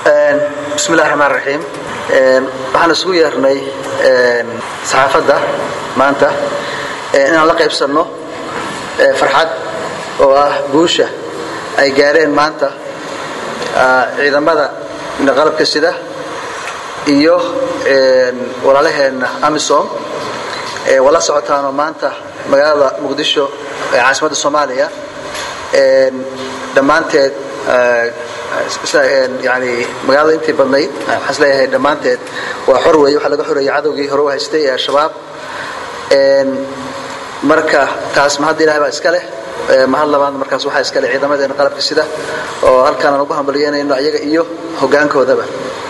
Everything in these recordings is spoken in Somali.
bismi illahi raxmaan raxiim waxaan isugu yeernay saxaafadda maanta inaan la qaybsanno farxad oo ah guusha ay gaareen maanta ciidamada qalabka sida iyo walaalaheenna amisom waa la socotaanoo maanta magaalada muqdisho ee caasimadda soomaaliya dhammaanteed yani magaalada intii badnayd waxaan isleeyahay dhammaanteed waa xor weeye waxaa laga xoreeyey cadowgii hore u haystay ee al-shabaab marka taas mahadda ilahay baa iska leh mahad labaadna markaas waxaa iska leh ciidamadeena qalabka sida oo halkaan aan ugu hambalyeynayno ayaga iyo hoggaankoodaba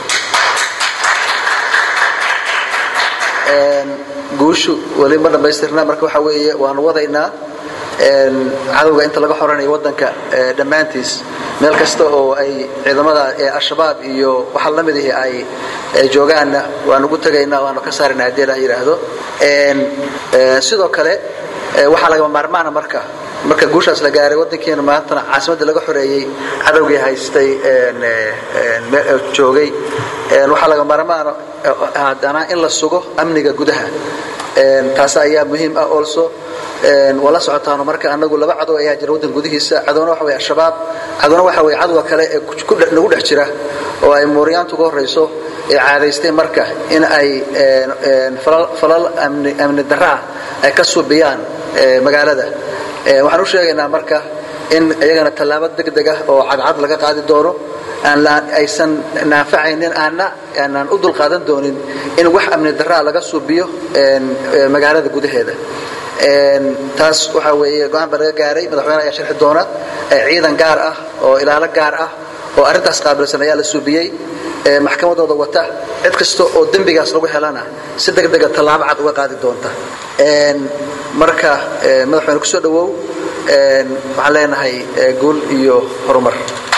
guushu weli ma dhammaystirna marka waxaa weeye waanu wadaynaa cadowga inta laga xoranayo waddanka dhammaantiis meel kasta oo ay ciidamada al-shabaab iyo waxa la mid ihi ay joogaanna waanu ugu tegaynaa waanu ka saarayna haddii la yidhaahdo sidoo kale waxaa lagama maarmaana marka marka guushaas la gaaray waddankeena maantana caasimadda laga xoreeyey cadowgii haystay joogay waxaa laga maarmaana haddana in la sugo amniga gudaha taas ayaa muhiim ah also waa la socotaano marka anagu laba cadow ayaa jira waddan gudihiisa cadowna waxa wey al-shabaab cadowna waxa wey cadowga kale ee nagu dhex jira oo ay mooryaantu uga horrayso ee caadaystay marka in ay falal amni darra ah ay ka subiyaan magaalada waxaan u sheegaynaa marka in iyagana tallaabo degdeg ah oo cadcad laga qaadi doono aysan naanfacaynin aanna aanaan u dulqaadan doonin in wax amni darraa laga suubiyo magaalada gudaheeda taas waxaa weeye go-aan baa laga gaaray madaxweyne ayaa sharxi doona ciidan gaar ah oo ilaalo gaar ah oo arrintaas qaabilsan ayaa la suubiyey maxkamadooda wata cid kasta oo dembigaas lagu helana si degdega tallaabo cad uga qaadi doonta marka madaxweyne kusoo dhawow waxaan leenahay guul iyo horumar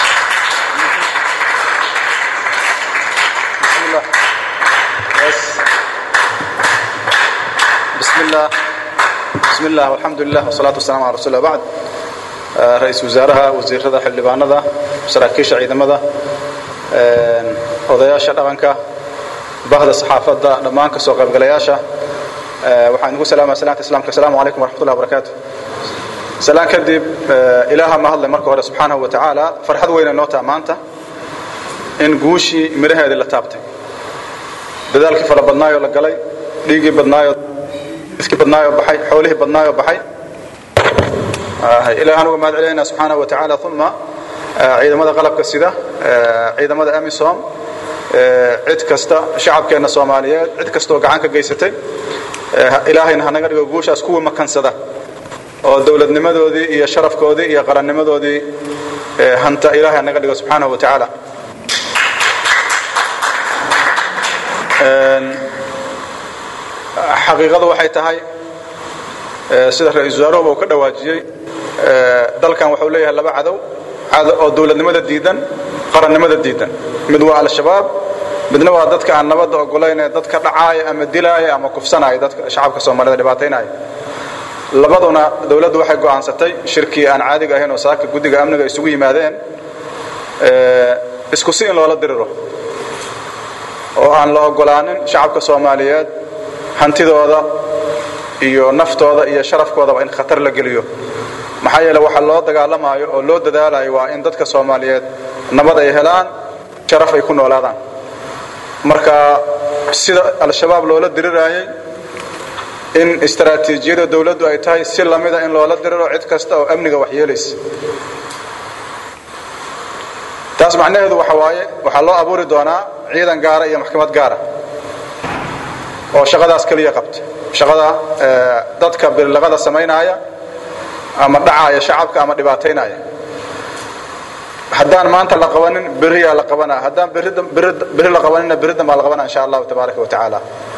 bismi illah alxamdu lilah wsalaatu wasalaam ala rasul bacd ra-iisul wasaaraha wasiirada xildhibaanada saraakiisha ciidamada odayaasha dhaqanka bahda saxaafadda dhammaan ka soo qaybgalayaasha waxaan idinku salaamaya salaanta islamka asalaamu calaykum waraxmatullahi wabarakaatu salaan kadib ilaaha ma hadlay marka hore subxaanahu wa tacaala farxad weyna noo taha maanta in guushii midhaheedii la taabtay dadaalkii fara badnaayoo la galay dhiiggii badnaayoo iskii badnaayo baxay xoolihii badnaayo baxay ilahan uga mahad celinayna subxaanahu wa tacaala uma ciidamada qalabka sida ciidamada amisom cid kasta shacabkeenna soomaaliyeed cid kastaoo gacan ka geysatay ilaahayna hanaga dhigo guushaas kuwii makansada oo dowladnimadoodii iyo sharafkoodii iyo qarannimadoodii hanta ilahay hanaga dhigo subxaanahu wa tacaala xaqiiqadu waxay tahay sida ra-isul wasaaruhuba uu ka dhawaajiyey dalkan wuxuu leeyahay laba cadow oo dowladnimada diidan qarannimada diidan mid waa al-shabaab midna waa dadka aan nabadda ogolayn ee dadka dhacaaya ama dilaaya ama kufsanaya dadka shacabka soomaalida dhibaataynaya labaduna dowladdu waxay go'aansatay shirkii aan caadiga ahayn oo saaka guddiga amniga isugu yimaadeen isku si in loola diriro oo aan la ogolaanin shacabka soomaaliyeed hantidooda iyo naftooda iyo sharafkoodaba in khatar la geliyo maxaa yeele waxa loo dagaalamayo oo loo dadaalayo waa in dadka soomaaliyeed nabad ay helaan sharaf ay ku noolaadaan marka sida al-shabaab loola diriraayey in istaraatiijiyada dowladdu ay tahay si lamida in loola diriro cid kasta oo amniga waxyeelaysa taas macnaheedu waxa waaye waxaa loo abuuri doonaa ciidan gaara iyo maxkamad gaara oo shaqadaas keliya qabta shaqada dadka birlaqada samaynaya ama dhacaaya shacabka ama dhibaataynaya haddaan maanta la qabanin beriyaa la qabanaa haddaan beri la qabanina beridan baa la qabanaa insha allahu tabaaraka wa tacaala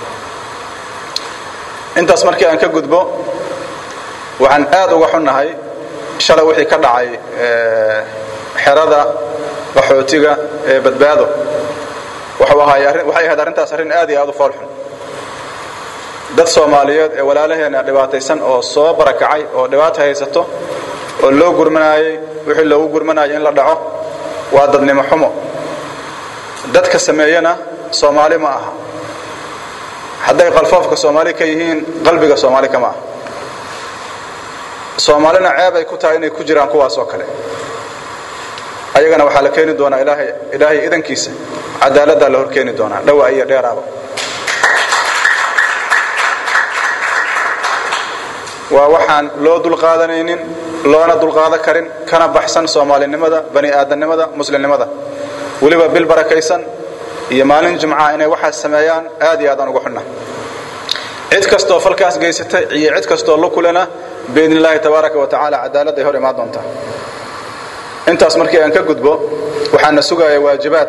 intaas markii aan ka gudbo waxaan aad uga xunnahay shalay wixii ka dhacay xerada qaxootiga ee badbaado waxay ahayd arrintaas arrin aad iyo aad u foolxun dad soomaaliyeed ee walaalaheena dhibaataysan oo soo barakacay oo dhibaata haysato oo loo gurmanaayey wixii loogu gurmanayay in la dhaco waa dadnimo xumo dadka sameeyana soomaali ma aha hadday qalfoofka soomaali ka yihiin qalbiga soomaali kama aha soomaalina ceeb ay ku tahay inay ku jiraan kuwaas oo kale ayagana waxaa la keeni doonaa ilaahay ilaahay idankiisa cadaaladdaa la hor keeni doonaa dhawaa iyo dheeraaba waa waxaan loo dulqaadanaynin loona dulqaadan karin kana baxsan soomaalinimada bani aadamnimada muslimnimada weliba bil barakaysan iyo maalin jumca inay waxaas sameeyaan aad iyo aadaan uga xunna cid kastoo falkaas geysatay iyo cid kastoo la kulana biidn illaahi tabaaraka wa tacaala cadaalad ay hor imaan doontaa intaas markii aan ka gudbo waxaana sugaya waajibaad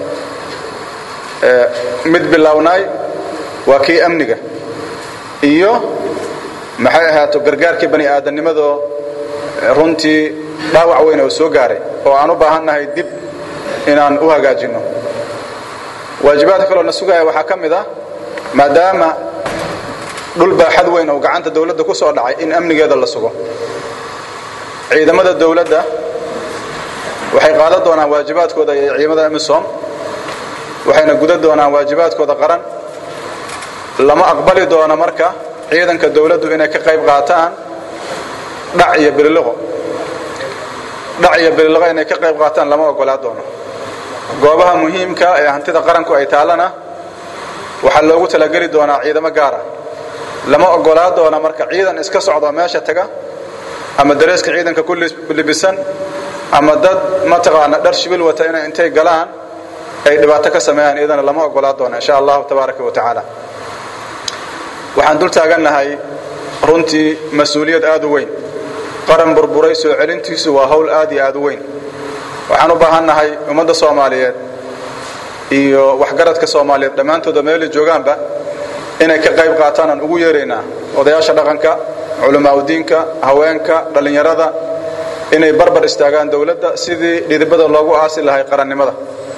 mid bilownaay waa kii amniga iyo maxay ahaato gargaarkii bani aadamnimadoo runtii dhaawac weyn oo soo gaaray oo aan u baahannahay dib inaan u hagaajinno waajibaadka kaloo na sugaya waxaa ka mid ah maadaama dhul baaxad weyn oo gacanta dawladda ku soo dhacay in amnigeeda la sugo ciidamada dawladda waxay qaadan doonaan waajibaadkooda iyo ciidamada emisom waxayna gudan doonaan waajibaadkooda qaran lama aqbali doono marka ciidanka dawladdu inay ka qayb qaataan dhac iyo bililiqo dhac iyo bililiqo inay ka qayb qaataan lama ogolaa doono goobaha muhiimka ee hantida qaranku ay taallana waxaa loogu talageli doonaa ciidamo gaara lama ogolaa doona marka ciidan iska socdo meesha taga ama dareeska ciidanka ku libisan ama dad mataqaana dhar shibil wata inay intay galaan ay dhibaato ka sameeyaan iyadana lama ogolaa doona insha allahu tabaaraka wa tacaala waxaan dul taagannahay runtii mas-uuliyad aad u weyn qaran burburay soo celintiisu waa hawl aad iyo aad u weyn waxaan u baahannahay ummadda soomaaliyeed iyo waxgaradka soomaaliyeed dhammaantooda meelay joogaanba inay ka qayb qaataan aan ugu yeeraynaa odayaasha dhaqanka culamaa udiinka haweenka dhallinyarada inay barbar istaagaan dowladda sidii dhidibada loogu aasi lahay qarannimada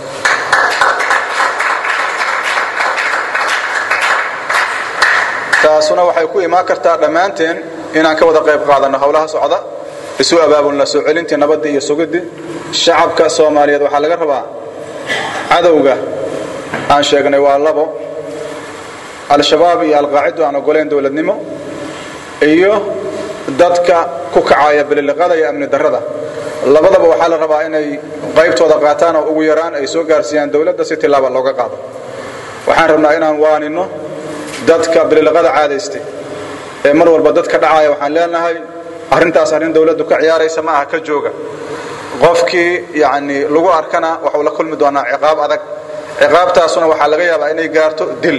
taasuna waxay ku imaan kartaa dhammaanteen inaan ka wada qayb qaadanno howlaha socda isu abaabulna soo celintii nabadda iyo sugidii shacabka soomaaliyeed waxaa laga rabaa cadowga aan sheegnay waa labo al-shabaab iyo alqaacidu aan ogoleyn dowladnimo iyo dadka ku kacaya bililiqada iyo amni darrada labadaba waxaa la rabaa inay qaybtooda qaataan oo ugu yaraan ay soo gaarsiiyaan dowladda si tilaaba looga qaado waxaan rabnaa inaan waaninno dadka bililiqada caadaystay ee mar walba dadka dhacaya waxaan leenahay arrintaas arrin dowladdu ka ciyaaraysa ma aha ka jooga qofkii yacni lagu arkana waxuu la kulmi doonaa ciqaab adag ciqaabtaasuna waxaa laga yaabaa inay gaarto dil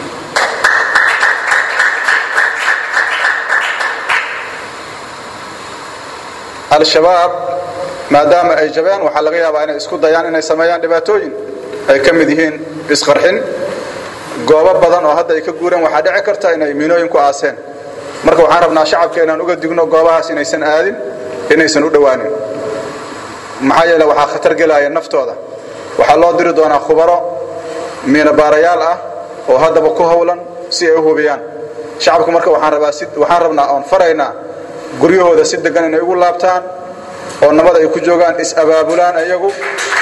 al-shabaab maadaama ay jabeen waxaa laga yaabaa inay isku dayaan inay sameeyaan dhibaatooyin ay ka mid yihiin isqarxin goobo badan oo hadda ay ka guureen waxaa dhici karta inay miinooyin ku aaseen marka waxaan rabnaa shacabka inaan uga digno goobahaas inaysan aadin inaysan u dhowaanin maxaa yeele waxaa khatar gelaya naftooda waxaa loo diri doonaa khubaro miinabaarayaal ah oo haddaba ku howlan si ay u hubiyaan shacabku marka waxaan rabaa si waxaan rabnaa oon faraynaa guryahooda si degan inay ugu laabtaan oo nabad ay ku joogaan is-abaabulaan iyagu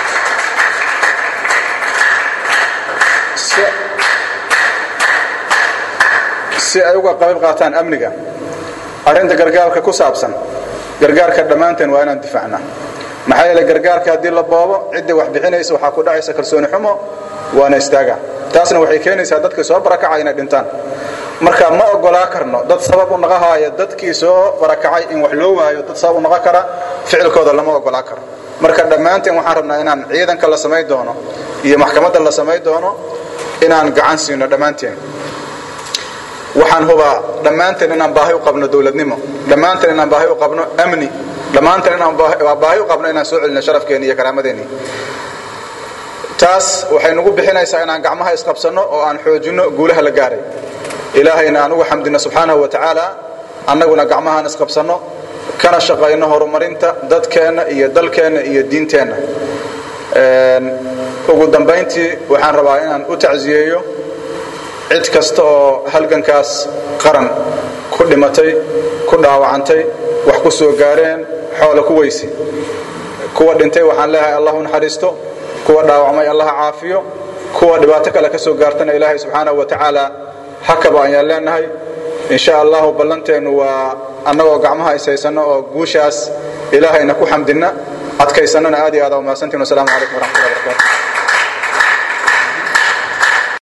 si ay uga qayb qaataan amniga arrinta gargaarka ku saabsan gargaarka dhammaanteen waa inaan difaacnaa maxaa yeele gargaarka haddii la boobo ciddii wax bixinaysa waxaa ku dhacaysa kalsooni xumo waana istaagaa taasna waxay keenaysaa dadkii soo barakacay inay dhintaan marka ma ogolaa karno dad sabab u naqahaaya dadkii soo barakacay in wax loo waayo dad sabab u naqon kara ficilkooda lama ogolaa karo marka dhammaanteen waxaan rabnaa inaan ciidanka la samayn doono iyo maxkamadda la samayn doono inaan gacan siino dhammaanteen waxaan hubaa dhammaanteen inaan baahi u qabno dowladnimo dhammaanteen inaan baahi u qabno amni dhammaanteen inaan baahi u qabno inaan soo celino sharafkeenni iyo karaamadeenni taas waxay nagu bixinaysaa inaan gacmaha isqabsanno oo aan xoojinno guulaha la gaaray ilaahayna aan ugu xamdino subxaanahu wa tacaala annaguna gacmahaan isqabsanno kana shaqayno horumarinta dadkeenna iyo dalkeenna iyo diinteenna ugu dambayntii waxaan rabaa inaan u tacsiyeeyo cid kasta oo halgankaas qaran ku dhimatay ku dhaawacantay wax ku soo gaareen xoola ku weysi kuwa dhintay waxaan leeyahay allah u naxariisto kuwa dhaawacmay allaha caafiyo kuwa dhibaato kale ka soo gaartana ilaahay subxaanahu wa tacaala hakaba ayaan leenahay insha allahu ballanteennu waa annagoo gacmaha ishaysano oo guushaas ilaahayna ku xamdinna adkaysannana aad iyo aad aa umahadsantiin wasalaamu calaykum waraxmatullahi wabarakatu